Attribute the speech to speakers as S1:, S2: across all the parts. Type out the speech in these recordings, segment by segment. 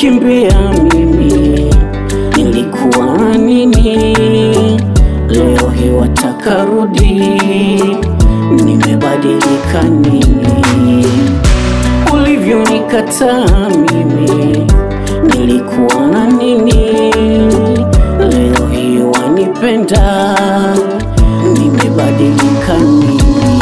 S1: ulivyonikimbia mimi nilikuwa na nini? Leo hii wataka rudi, nimebadilika nini? Ulivyonikataa mimi nilikuwa na nini? Leo hii wanipenda, nimebadilika nini?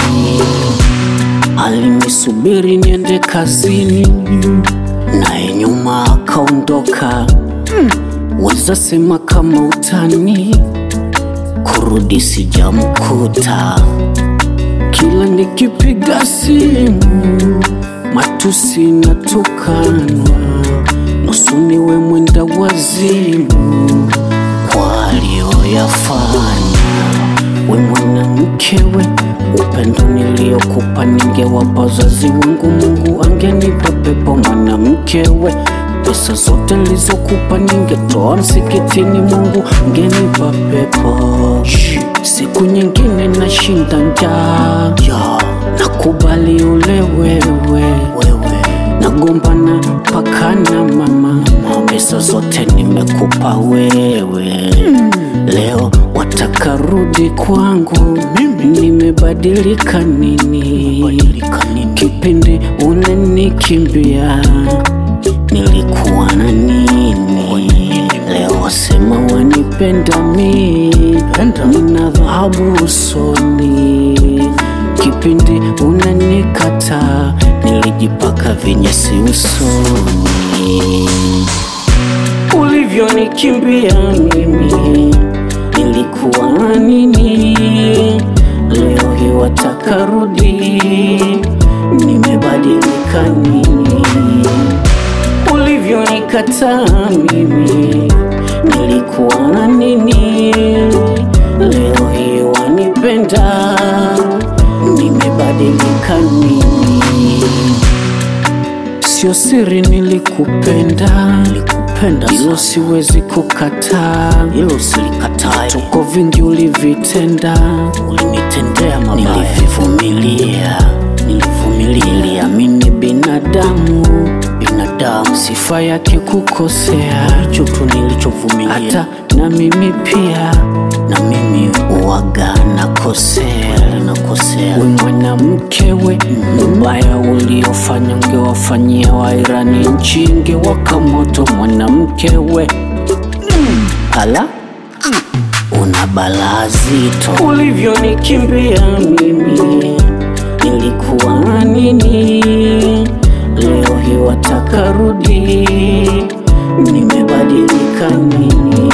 S1: Alinisubiri niende kazini, naye nyuma akaondoka. Weza sema kama utani, kurudi sijamkuta. Kila nikipiga simu, matusi natukanwa, nusu niwe mwenda wazimu kwa aliyoyafanya. We mwanamke we, upendo niliyokupa ningewapa wazazi wangu, Mungu angenipa pepo. Mwanamke we, pesa zote nilizokupa ningetoa msikitini, Mungu angenipa pepo. Shh, Siku nyingine nashinda njaa, yeah. nakubali ule wewe, wewe. nagombana paka na mama, pesa zote nimekupa wewe Leo wataka rudi kwangu, nimebadilika nini? Kipindi unanikimbia nilikuwa na nini? Leo wasema wanipenda mi, nina dhahabu usoni. Kipindi unanikata nilijipaka vinyesi usoni ulivyonikimbia mimi nilikuwa na nini? Leo hii wataka rudi, nimebadilika nini? Ulivyonikataa mimi nilikuwa na nini? Leo hii wanipenda, nimebadilika nini? Sio siri nilikupenda, nilikupenda hilo siwezi kukataa, hilo silikatai. Tuko vingi ulivitenda, ulinitendea mabaya, nilivivumilia, nilivumilia, niliamini binadamu, binadamu sifa yake kukosea, hicho tu nilichovumilia. Hata na mimi pia, na mimi uwaga nakosea, nakosea. We mwanamke we, ubaya uliofanya ungewafanyia Wairani, nchi ingewaka moto. Mwanamke we, ala una balaa zito. Ulivyonikimbia mimi nilikuwa na nini? Leo hii wataka rudi, nimebadilika nini?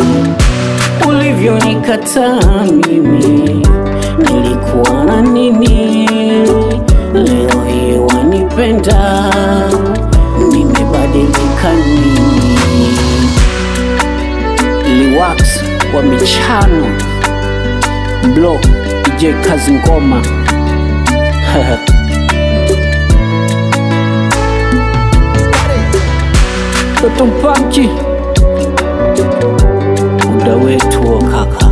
S1: Ulivyonikataa mimi nilikuwa na nini? Leo hii wanipenda, nimebadilika nini? Liwax wa michano Blo DJ Kazi Ngoma Toto Mpanki muda wetu wa kaka